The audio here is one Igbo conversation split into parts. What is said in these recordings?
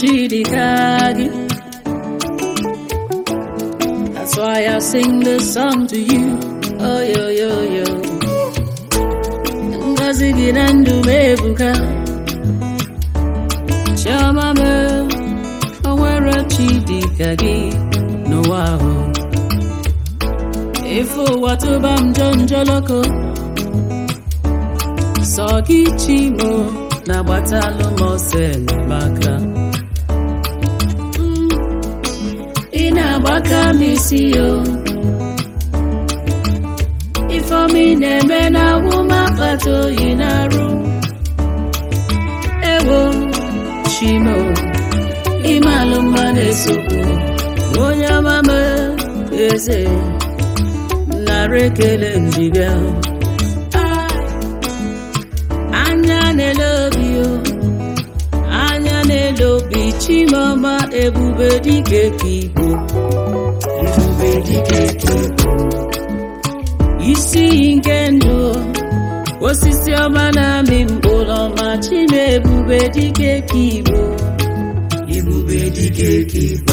chi dịka gị That's why I sing this song to you oh yo yo yo ngozi gị na ndụ m ebuka chiọma m o nwere chi dịka gị n'ụwa ahụ ife ụwa tụba m njọ njọlọkọ sọ gị chi m na-agbatalụ m ọsọ enyemaka Mm, ị na-agbaka m isi yo ifeọma ị na-eme na awụma akpata oyi na-arụ ewo chimo ịmalụ mma na-esokwu onye ọma m eze nara ekele njibịa anya na-ele obi o anya na-ele obi chimọma ebube dike ka igbo ebube dike ka igbo isi iyi nke ndụ osisi ọma na-amị mkpụrụ ọma chime ebube dike ka igbo ebube dike ka igbo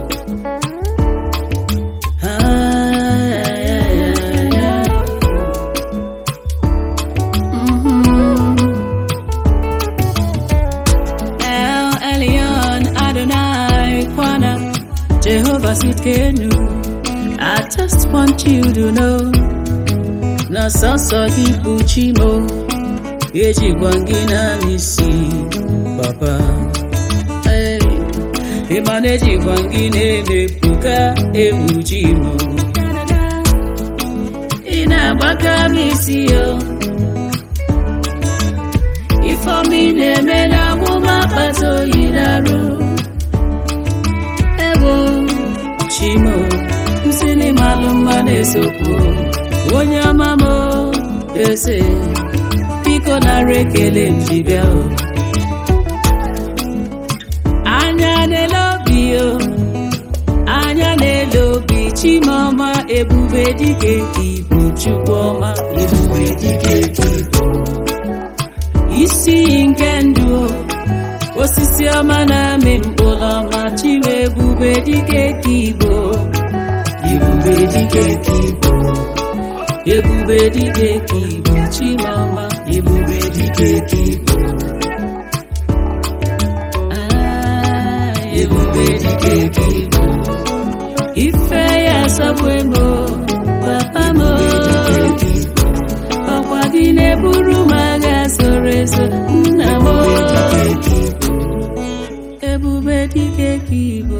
Ah, yeah, yeah, yeah. Mhm. El Elyon Adonai Kwana Jehovah Sitkenu I just want you to know na sọsọ gị bụ chimo ejikwa gị na n'isi papa Hey, ịma na ejikwa gị na-emepụka ewu chimo ị na-agbaka m isi yo ifeọma ị na-eme na amụma akpata oyi na-arụ ebo chimo nsini malụ mma na-esokwu onye ọma m eze biko nara ekele njibịa o anya na-ele obi o anya na-ele obi chimọma ebube dike ka ibu chukwu ọma ebube dike ka ibu isi iyi nke ndụ o, osisi ọma na-amị mkpụrụ ọma chime ebube dike ka igbo ebube dike ka igbo ebube dike ka igbo chimọma ebube dike ka igbo Ah, ebube dike ka igbo ife ya asọgbu m o, papa m o. ọkwa gị na-eburu m agha soro ezo nna m o. ebube dike ka igbo